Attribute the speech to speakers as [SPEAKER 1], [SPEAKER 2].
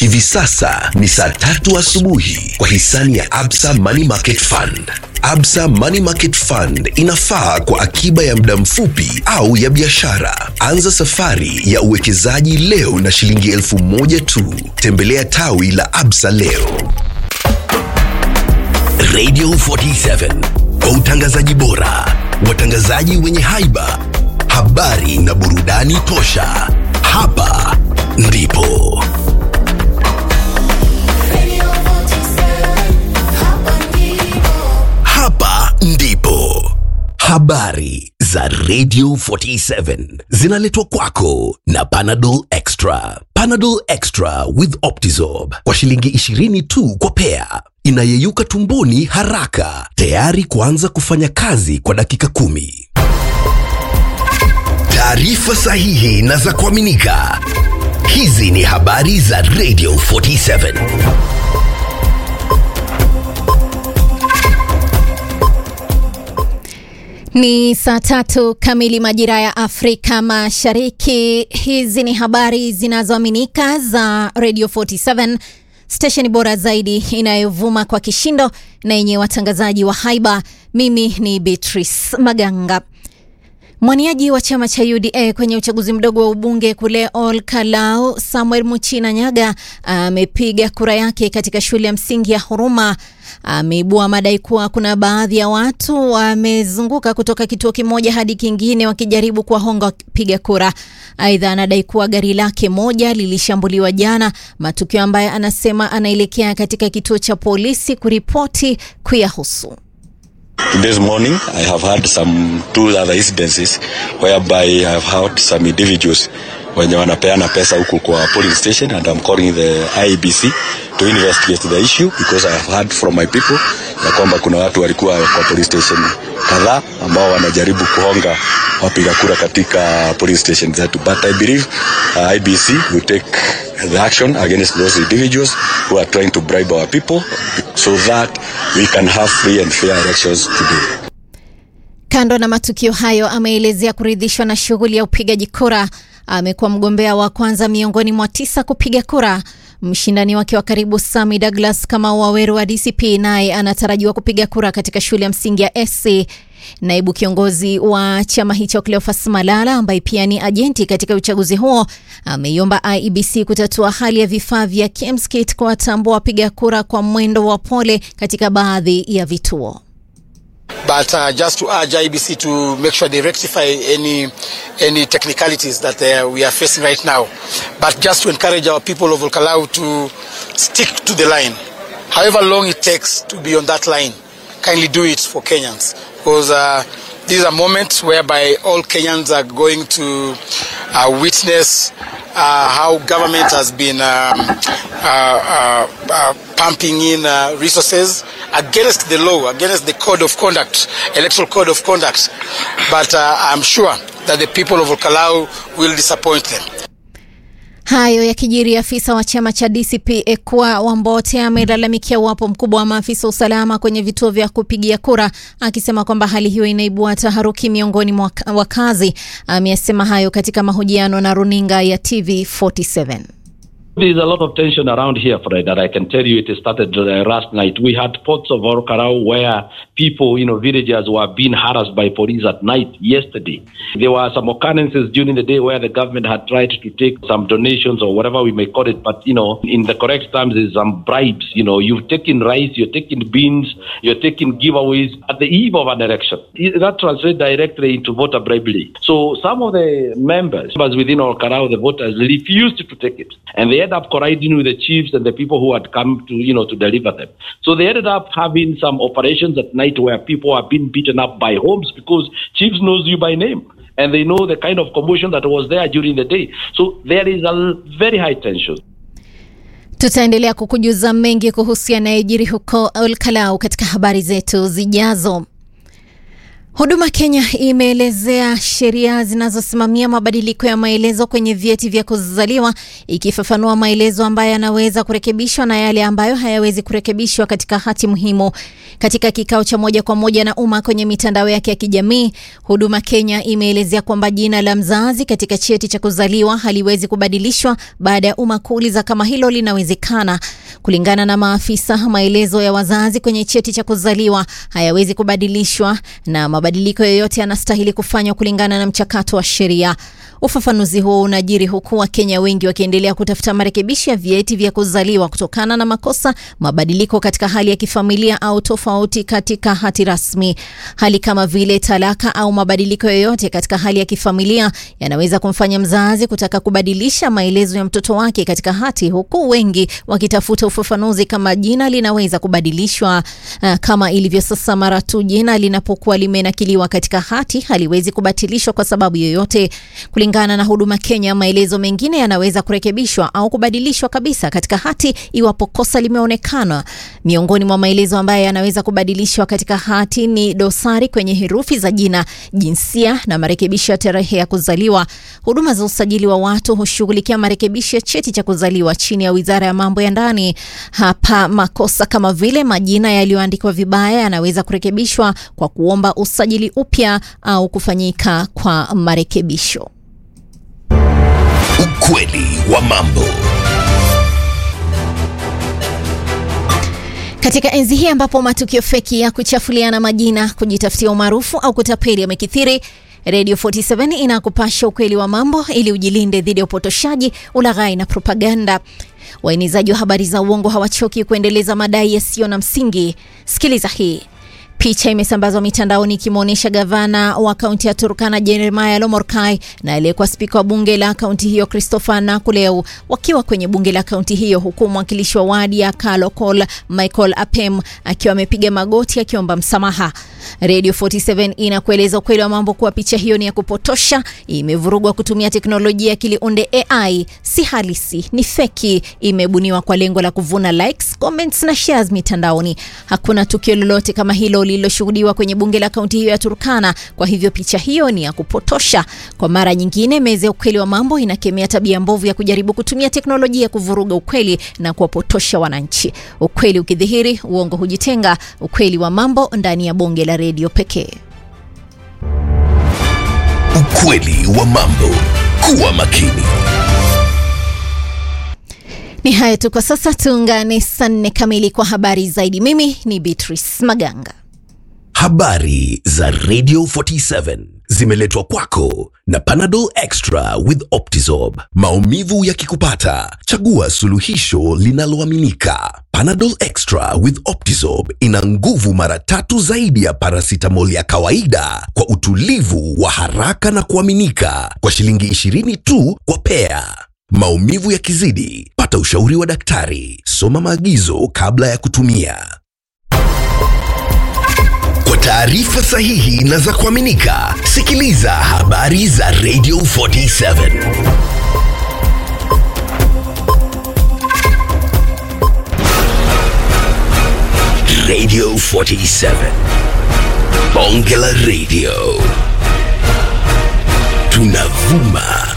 [SPEAKER 1] Hivi sasa ni saa tatu asubuhi kwa hisani ya Absa Money Market Fund. Absa Money Market Fund inafaa kwa akiba ya muda mfupi au ya biashara. Anza safari ya uwekezaji leo na shilingi elfu moja tu. Tembelea tawi la Absa leo. Radio 47 kwa utangazaji bora, watangazaji wenye haiba, habari na burudani tosha. Hapa ndipo hapa ndipo habari za Radio 47 zinaletwa kwako na Panadol Extra. Panadol Extra with Optizorb kwa shilingi 20 tu kwa pea, inayeyuka tumboni haraka, tayari kuanza kufanya kazi kwa dakika kumi. Taarifa sahihi na za kuaminika. Hizi ni habari za Radio 47.
[SPEAKER 2] Ni saa tatu kamili majira ya Afrika Mashariki. Hizi ni habari zinazoaminika za Radio 47, stesheni bora zaidi inayovuma kwa kishindo na yenye watangazaji wa haiba. Mimi ni Beatrice Maganga. Mwaniaji wa chama cha UDA kwenye uchaguzi mdogo wa ubunge kule Ol Kalou, Samuel Muchina Nyaga amepiga kura yake katika shule ya msingi ya Huruma. Ameibua madai kuwa kuna baadhi ya watu wamezunguka kutoka kituo kimoja hadi kingine wakijaribu kuwahonga wapiga kura. Aidha, anadai kuwa gari lake moja lilishambuliwa jana, matukio ambayo anasema anaelekea katika kituo cha polisi kuripoti kuyahusu.
[SPEAKER 3] This morning, I have had some two other incidences whereby I have had some individuals wenye wanapeana pesa huku kwa polling station and I'm calling the IEBC to investigate the issue because I have heard from my people ya kwamba kuna watu walikuwa kwa police station kadhaa ambao wanajaribu kuhonga wapiga kura katika police station zetu but I believe uh, IEBC will take the action against those individuals who are trying to bribe our people so that we can have free and fair elections today.
[SPEAKER 2] Kando na matukio hayo, ameelezea kuridhishwa na shughuli ya upigaji kura. Amekuwa mgombea wa kwanza miongoni mwa tisa kupiga kura. Mshindani wake wa karibu Sami Douglas kama Waweru wa DCP naye anatarajiwa kupiga kura katika shule ya msingi ya SC. Naibu kiongozi wa chama hicho Cleophas Malala ambaye pia ni ajenti katika uchaguzi huo ameiomba IEBC kutatua hali ya vifaa vya KMSKIT kuwatambua wapiga kura kwa mwendo wa pole katika baadhi ya vituo.
[SPEAKER 4] but uh, just to urge IBC to make sure they rectify any any technicalities that uh, we are facing right now. But just to encourage our people of Olkalau to stick to the line, however long it takes to be on that line. Kindly do it for Kenyans because uh, these are moments whereby all Kenyans are going to uh, witness uh, how government has been um, uh, uh, uh, pumping in uh, resources against the law, against the code of conduct, electoral code of conduct. But uh, I'm sure that the people of Olkalau will disappoint them.
[SPEAKER 2] Hayo yakijiri, afisa wa chama cha DCP Ekwa Wambote amelalamikia uwapo mkubwa wa maafisa usalama kwenye vituo vya kupigia kura, akisema kwamba hali hiyo inaibua taharuki miongoni mwa wakazi. Ameyasema hayo katika mahojiano na runinga ya TV47.
[SPEAKER 5] There's a lot of tension around here, Fred, that I can tell you it started uh, last night. We had ports of Orokarao where people, you know, villagers were being harassed by police at night yesterday. There were some occurrences during the day where the government had tried to take some donations or whatever we may call it, but, you know, in the correct terms is some bribes. You know, you've taken rice, you're taking beans, you're taking giveaways at the eve of an election. That translates directly into voter bribery. So some of the members, members within Orokarao, the voters, refused to take it. And they ended up colliding with the chiefs and the people who had come to, you know, to deliver them. So they ended up having some operations at night where people are being beaten up by homes because chiefs knows you by name and they know the kind of commotion that was there during the day. So there is a very high tension.
[SPEAKER 2] Tutaendelea kukujuza mengi kuhusu yanayojiri huko Olkalau katika habari zetu zijazo. Huduma Kenya imeelezea sheria zinazosimamia mabadiliko ya maelezo kwenye vyeti vya kuzaliwa ikifafanua maelezo ambayo yanaweza kurekebishwa na yale ambayo hayawezi kurekebishwa katika hati muhimu. Katika kikao cha moja kwa moja na umma kwenye mitandao yake ya kijamii, Huduma Kenya imeelezea kwamba jina la mzazi katika cheti cha kuzaliwa haliwezi kubadilishwa baada ya umma kuuliza kama hilo linawezekana. Kulingana na maafisa, maelezo ya wazazi kwenye cheti cha kuzaliwa hayawezi kubadilishwa na mabadiliko yoyote yanastahili kufanywa kulingana na mchakato wa sheria. Ufafanuzi huo unajiri huku Wakenya wengi wakiendelea kutafuta marekebisho ya vyeti vya kuzaliwa kutokana na makosa, mabadiliko katika hali ya kifamilia au tofauti katika hati rasmi. Hali kama vile talaka au mabadiliko yoyote katika hali ya kifamilia yanaweza kumfanya mzazi kutaka kubadilisha maelezo ya mtoto wake katika hati, huku wengi wakitafuta ufafanuzi kama jina linaweza kubadilishwa. Uh, kama ilivyo sasa, mara tu jina linapokuwa limenakiliwa katika hati haliwezi kubatilishwa kwa sababu yoyote. Kulingana na Huduma Kenya, maelezo mengine yanaweza kurekebishwa au kubadilishwa kabisa katika hati iwapo kosa limeonekana. Miongoni mwa maelezo ambayo yanaweza kubadilishwa katika hati ni dosari kwenye herufi za jina, jinsia na marekebisho ya tarehe ya kuzaliwa. Huduma za usajili wa watu hushughulikia marekebisho ya cheti cha kuzaliwa chini ya Wizara ya Mambo ya Ndani. Hapa makosa kama vile majina yaliyoandikwa vibaya yanaweza kurekebishwa kwa kuomba usajili upya au kufanyika kwa marekebisho.
[SPEAKER 1] Ukweli wa mambo.
[SPEAKER 2] Katika enzi hii ambapo matukio feki ya kuchafuliana majina, kujitafutia umaarufu au kutapeli yamekithiri, Radio 47 inakupasha ukweli wa mambo ili ujilinde dhidi ya upotoshaji, ulaghai na propaganda. Waenezaji wa habari za uongo hawachoki kuendeleza madai yasiyo na msingi. Sikiliza hii. Picha imesambazwa mitandaoni ikimwonyesha gavana wa kaunti ya Turkana Jeremiah Lomorkai na aliyekuwa spika wa bunge la kaunti hiyo Christopher Nakuleu wakiwa kwenye bunge la kaunti hiyo, huku mwakilishi wa wadi ya Kalokol Michael Apem akiwa amepiga magoti akiomba msamaha. Radio 47 inakueleza ukweli wa mambo kuwa picha hiyo ni ya kupotosha, imevurugwa kutumia teknolojia ya kiliunde AI, si halisi, ni feki, imebuniwa kwa lengo la kuvuna likes, comments na shares mitandaoni. Hakuna tukio lolote kama hilo lililoshuhudiwa kwenye bunge la kaunti hiyo ya Turkana. Kwa hivyo picha hiyo ni ya kupotosha. Kwa mara nyingine, meza ya ukweli wa mambo inakemea tabia mbovu ya kujaribu kutumia teknolojia kuvuruga ukweli na kuwapotosha wananchi. Ukweli ukidhihiri, uongo hujitenga. Ukweli wa mambo ndani ya bonge la redio pekee.
[SPEAKER 1] Ukweli wa mambo. Kuwa makini.
[SPEAKER 2] Ni haya tu kwa sasa, tuungane saa nne kamili kwa habari zaidi. Mimi ni Beatrice Maganga.
[SPEAKER 1] Habari za Radio 47 zimeletwa kwako na Panadol Extra with Optizorb. Maumivu yakikupata, chagua suluhisho linaloaminika. Panadol Extra with Optizorb ina nguvu mara tatu zaidi ya paracetamol ya kawaida kwa utulivu wa haraka na kuaminika kwa shilingi 20 tu kwa pea. Maumivu yakizidi, pata ushauri wa daktari. Soma maagizo kabla ya kutumia. Kwa taarifa sahihi na za kuaminika, sikiliza habari za Radio 47. Radio 47. Bonge la Radio. Tunavuma